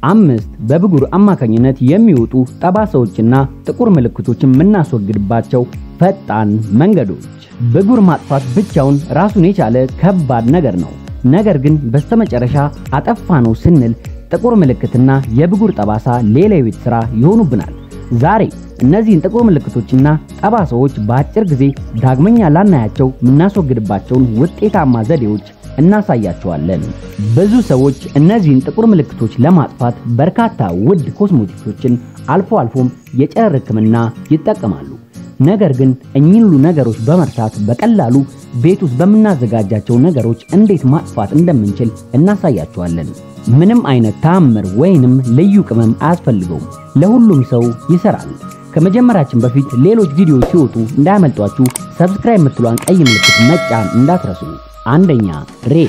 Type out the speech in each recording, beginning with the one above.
አምስት በብጉር አማካኝነት የሚወጡ ጠባሳዎችና ጥቁር ምልክቶችን የምናስወግድባቸው ፈጣን መንገዶች። ብጉር ማጥፋት ብቻውን ራሱን የቻለ ከባድ ነገር ነው። ነገር ግን በስተመጨረሻ አጠፋ ነው ስንል ጥቁር ምልክትና የብጉር ጠባሳ ሌላ የቤት ሥራ ይሆኑብናል። ዛሬ እነዚህን ጥቁር ምልክቶችና ጠባሳዎች በአጭር ጊዜ ዳግመኛ ላናያቸው የምናስወግድባቸውን ውጤታማ ዘዴዎች እናሳያቸዋለን። ብዙ ሰዎች እነዚህን ጥቁር ምልክቶች ለማጥፋት በርካታ ውድ ኮስሞቲክሶችን አልፎ አልፎም የጨረር ሕክምና ይጠቀማሉ። ነገር ግን እኚህን ሁሉ ነገሮች በመርሳት በቀላሉ ቤት ውስጥ በምናዘጋጃቸው ነገሮች እንዴት ማጥፋት እንደምንችል እናሳያቸዋለን። ምንም አይነት ተአምር ወይንም ልዩ ቅመም አያስፈልገውም። ለሁሉም ሰው ይሰራል። ከመጀመራችን በፊት ሌሎች ቪዲዮዎች ሲወጡ እንዳያመልጧችሁ ሰብስክራይብ የምትሏን ቀይ ምልክት መጫን እንዳትረሱ። አንደኛ ሬት።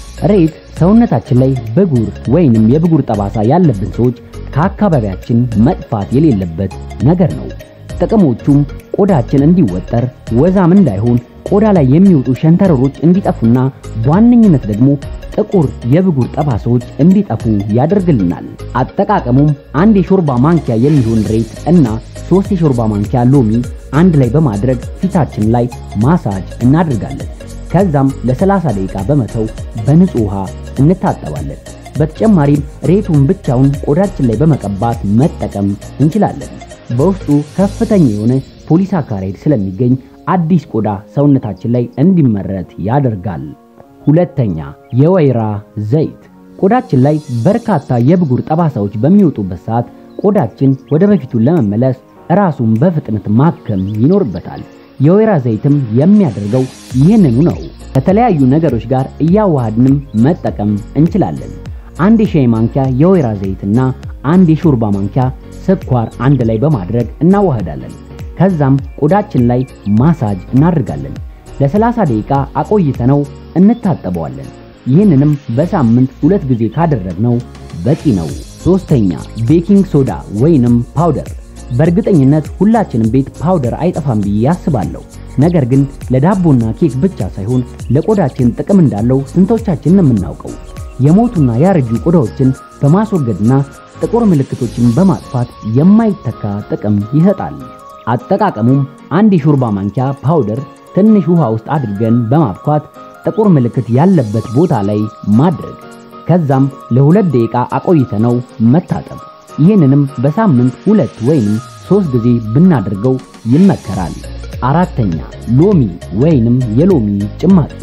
ሬት ሰውነታችን ላይ ብጉር ወይንም የብጉር ጠባሳ ያለብን ሰዎች ከአካባቢያችን መጥፋት የሌለበት ነገር ነው። ጥቅሞቹም ቆዳችን እንዲወጠር፣ ወዛም እንዳይሆን፣ ቆዳ ላይ የሚወጡ ሸንተረሮች እንዲጠፉና በዋነኝነት ደግሞ ጥቁር የብጉር ጠባሳዎች እንዲጠፉ ያደርግልናል። አጠቃቀሙም አንድ የሾርባ ማንኪያ የሚሆን ሬት እና ሶስት የሾርባ ማንኪያ ሎሚ አንድ ላይ በማድረግ ፊታችን ላይ ማሳጅ እናደርጋለን። ከዛም ለ30 ደቂቃ በመተው በንጹህ ውሃ እንታጠባለን። በተጨማሪም ሬቱን ብቻውን ቆዳችን ላይ በመቀባት መጠቀም እንችላለን። በውስጡ ከፍተኛ የሆነ ፖሊሳካራይድ ስለሚገኝ አዲስ ቆዳ ሰውነታችን ላይ እንዲመረት ያደርጋል። ሁለተኛ የወይራ ዘይት። ቆዳችን ላይ በርካታ የብጉር ጠባሳዎች በሚወጡበት ሰዓት ቆዳችን ወደ በፊቱ ለመመለስ ራሱን በፍጥነት ማከም ይኖርበታል። የወይራ ዘይትም የሚያደርገው ይህንኑ ነው። ከተለያዩ ነገሮች ጋር እያዋሃድንም መጠቀም እንችላለን። አንድ የሻይ ማንኪያ የወይራ ዘይትና አንድ የሾርባ ማንኪያ ስኳር አንድ ላይ በማድረግ እናዋህዳለን። ከዛም ቆዳችን ላይ ማሳጅ እናደርጋለን። ለ30 ደቂቃ አቆይተነው እንታጠበዋለን። ይህንንም በሳምንት ሁለት ጊዜ ካደረግነው በቂ ነው። ሶስተኛ ቤኪንግ ሶዳ ወይንም ፓውደር። በእርግጠኝነት ሁላችንም ቤት ፓውደር አይጠፋም ብዬ አስባለሁ። ነገር ግን ለዳቦና ኬክ ብቻ ሳይሆን ለቆዳችን ጥቅም እንዳለው ስንቶቻችን ነው የምናውቀው? የሞቱና ያረጁ ቆዳዎችን በማስወገድና ጥቁር ምልክቶችን በማጥፋት የማይተካ ጥቅም ይሰጣል። አጠቃቀሙም አንድ የሾርባ ማንኪያ ፓውደር ትንሽ ውሃ ውስጥ አድርገን በማብኳት ጥቁር ምልክት ያለበት ቦታ ላይ ማድረግ ከዛም ለሁለት ደቂቃ አቆይተነው መታጠብ። ይህንንም በሳምንት ሁለት ወይንም ሶስት ጊዜ ብናደርገው ይመከራል። አራተኛ ሎሚ ወይንም የሎሚ ጭማቂ።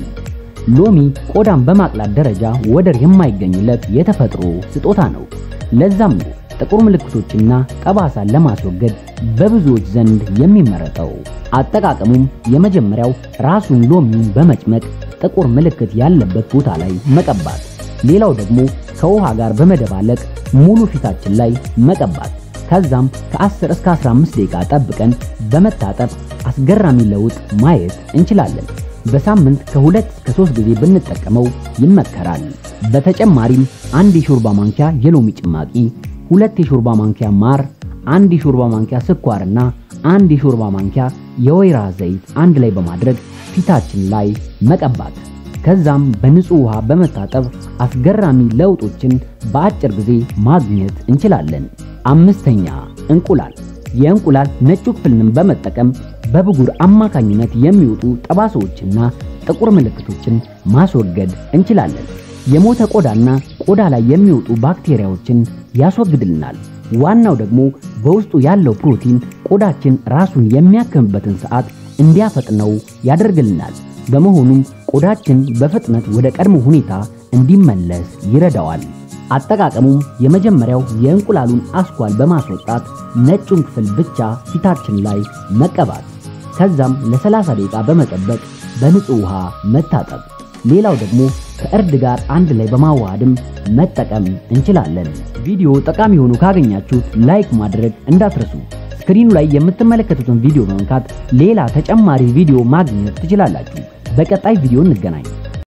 ሎሚ ቆዳን በማቅላት ደረጃ ወደር የማይገኝለት የተፈጥሮ ስጦታ ነው። ለዛም ነው ጥቁር ምልክቶችና ጠባሳን ለማስወገድ በብዙዎች ዘንድ የሚመረጠው። አጠቃቀሙም የመጀመሪያው ራሱን ሎሚን በመጭመቅ ጥቁር ምልክት ያለበት ቦታ ላይ መቀባት፣ ሌላው ደግሞ ከውሃ ጋር በመደባለቅ ሙሉ ፊታችን ላይ መቀባት። ከዛም ከ10 እስከ 15 ደቂቃ ጠብቀን በመታጠብ አስገራሚ ለውጥ ማየት እንችላለን። በሳምንት ከሁለት እስከ ሶስት ጊዜ ብንጠቀመው ይመከራል። በተጨማሪም አንድ የሾርባ ማንኪያ የሎሚ ጭማቂ፣ ሁለት የሾርባ ማንኪያ ማር፣ አንድ የሾርባ ማንኪያ ስኳርና አንድ የሾርባ ማንኪያ የወይራ ዘይት አንድ ላይ በማድረግ ፊታችን ላይ መቀባት ከዛም በንጹህ ውሃ በመታጠብ አስገራሚ ለውጦችን በአጭር ጊዜ ማግኘት እንችላለን። አምስተኛ እንቁላል። የእንቁላል ነጩ ክፍልንም በመጠቀም በብጉር አማካኝነት የሚወጡ ጠባሳዎችና ጥቁር ምልክቶችን ማስወገድ እንችላለን። የሞተ ቆዳና ቆዳ ላይ የሚወጡ ባክቴሪያዎችን ያስወግድልናል። ዋናው ደግሞ በውስጡ ያለው ፕሮቲን ቆዳችን ራሱን የሚያክምበትን ሰዓት እንዲያፈጥነው ያደርግልናል። በመሆኑም ቆዳችን በፍጥነት ወደ ቀድሞ ሁኔታ እንዲመለስ ይረዳዋል። አጠቃቀሙም የመጀመሪያው የእንቁላሉን አስኳል በማስወጣት ነጩን ክፍል ብቻ ፊታችን ላይ መቀባት፣ ከዛም ለ30 ደቂቃ በመጠበቅ በንጹህ ውሃ መታጠብ። ሌላው ደግሞ ከእርድ ጋር አንድ ላይ በማዋሃድም መጠቀም እንችላለን። ቪዲዮ ጠቃሚ ሆኖ ካገኛችሁት ላይክ ማድረግ እንዳትረሱ። ስክሪኑ ላይ የምትመለከቱትን ቪዲዮ በመንካት ሌላ ተጨማሪ ቪዲዮ ማግኘት ትችላላችሁ። በቀጣይ ቪዲዮ እንገናኝ።